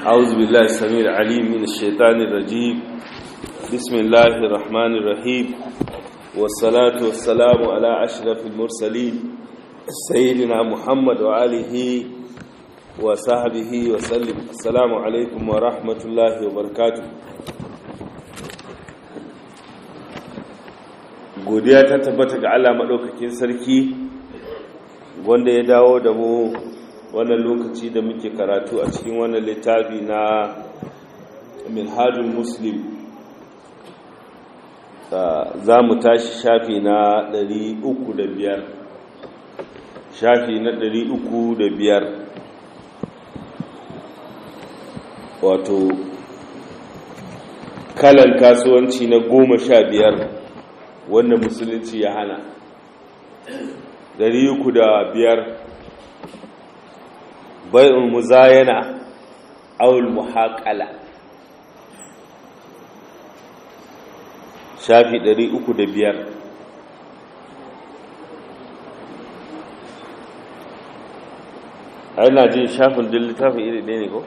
أعوذ بالله السميع العليم من الشيطان الرجيم بسم الله الرحمن الرحيم والصلاة والسلام على أشرف المرسلين سيدنا محمد وآله وصحبه وسلم السلام عليكم ورحمة الله وبركاته godiya ta tabbata ga Allah maɗaukakin sarki wanda ya dawo da mu wannan lokaci da muke karatu a cikin wannan littafi na minhajul muslim za mu tashi shafi na 305 shafi na 305 wato kalan kasuwanci na goma sha biyar wanda musulunci ya hana 305 bai'ul muzayana awul muhaqala shafi 305 ai na jin shafin din littafin iri ɗaya ne ko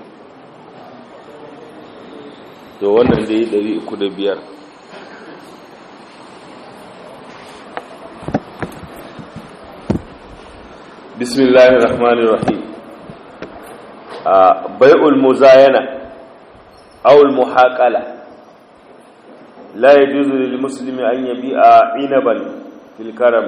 to wannan da yi 305 bismillahir rahmanir rahim بيع المزاينة أو المحاقلة لا يجوز للمسلم أن يبيع عنبا في الكرم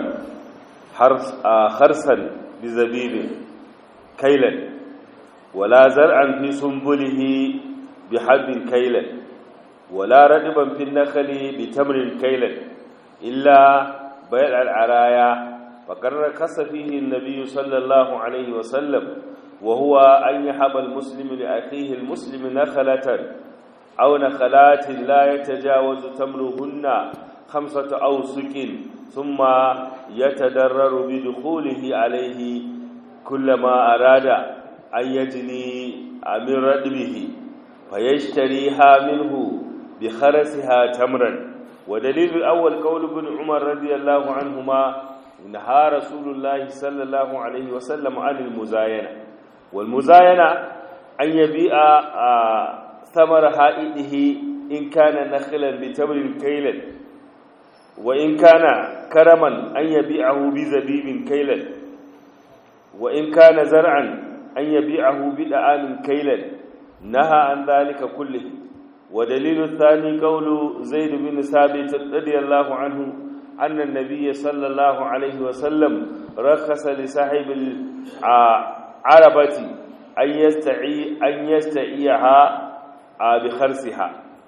خرسا بزبيب كيلا ولا زرعا في سنبله بحب كيلا ولا ردبا في النخل بتمر كيلا إلا بيع العرايا فقد ركس فيه النبي صلى الله عليه وسلم وهو أن يحب المسلم لأخيه المسلم نخلة أو نخلات لا يتجاوز تمرهن خمسة أوسك ثم يتدرر بدخوله عليه كلما أراد أن يجني من ردبه فيشتريها منه بخرسها تمرا ودليل الأول قول ابن عمر رضي الله عنهما نهى رسول الله صلى الله عليه وسلم عن المزاينه والمزاينة أن يبيع ثمر حائده إن كان نخلا بتمر كيلا وإن كان كرما أن يبيعه بزبيب كيلا وإن كان زرعا أن يبيعه بدعام كيلا نهى عن ذلك كله ودليل الثاني قول زيد بن ثابت رضي الله عنه أن النبي صلى الله عليه وسلم رخص لصاحب عربتي أن يستعي أن يستعيها بخرسها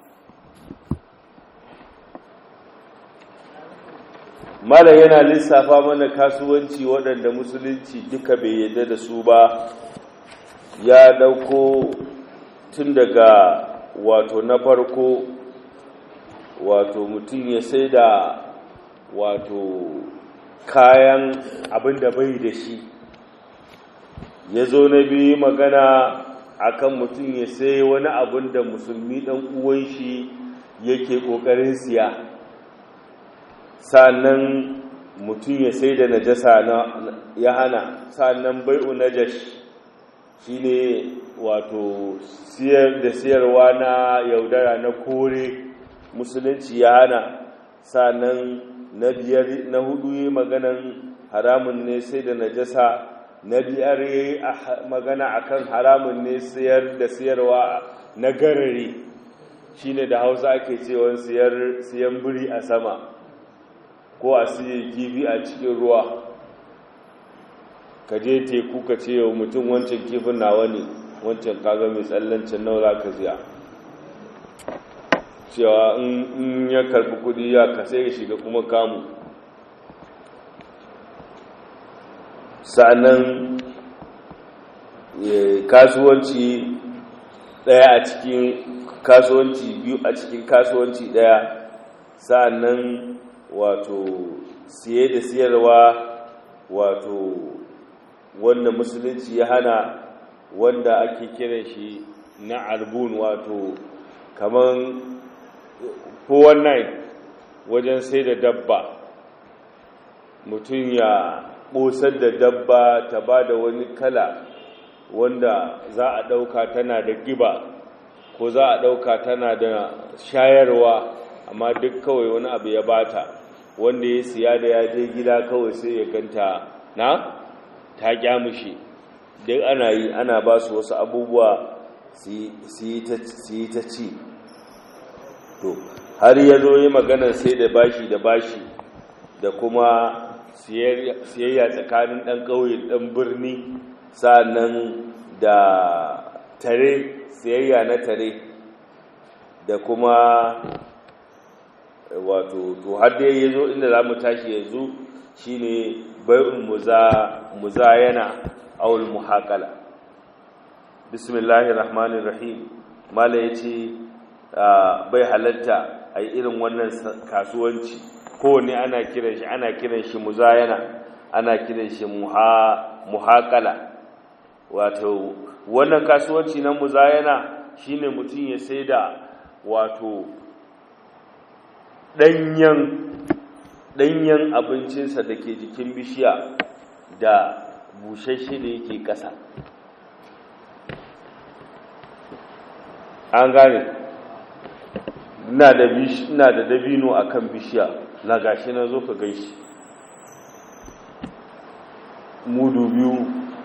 mala yana lissafa mana kasuwanci waɗanda musulunci duka bai yadda da su ba ya ɗauko tun daga wato na farko wato mutum ya sai da wato kayan abin da bai da shi ya zo na biyu magana akan mutum ya sai wani abin da musulmi ɗan uwan shi yake ƙoƙarin siya sannan mutum ya sai da najasa ya hana sannan bai'u najash shi ne wato siyar da siyarwa na yaudara na kore musulunci ya hana sannan na biyar na hudu yi maganan haramun ne sai da najasa na biyar yi magana akan haramun ne siyar da siyarwa na garare shine da hausa ake cewa siyan biri a sama ko a siya kifi a cikin ruwa ka je teku ka ce wa mutum wancan kifin nawa ne wancan kaga mai tsallancin nawa ka ziya cewa in ya karbi kudi ya ka sai ya shiga kuma kamu sa'annan kasuwanci daya a cikin kasuwanci biyu a cikin kasuwanci daya sa'annan wato siye da siyarwa wato wanda musulunci ya hana wanda ake kiran shi na arbun wato kaman 419 wajen sai da dabba mutum ya ɓosar da dabba ta ba da wani kala wanda za a ɗauka tana da giba ko za a ɗauka tana da shayarwa amma duk kawai wani abu ya bata wanda ya siya da ya je gida kawai sai ya ganta na ta kyamushi duk ana yi ana ba su wasu abubuwa su yi ta ci to har ya zo yi maganar sai da bashi da bashi da kuma siyayya tsakanin ɗan ƙauye ɗan birni sa'annan da tare siyayya na tare da kuma wato to har da ya zo inda za mu tashi yanzu shine bai'ul muzayana awul muhaqala bismillahir rahmanir rahim mala yace bai halatta ai irin wannan kasuwanci kowanne ana kiran shi ana kiran shi muzayana ana kiran shi muhaqala wato wannan kasuwanci na muzayana shine mutum ya saida wato danyen danyen abincinsa da ke jikin bishiya da bushashe da yake ƙasa an gane ina da ina da dabino akan bishiya na gashi na zo ka gaishi mudu biyu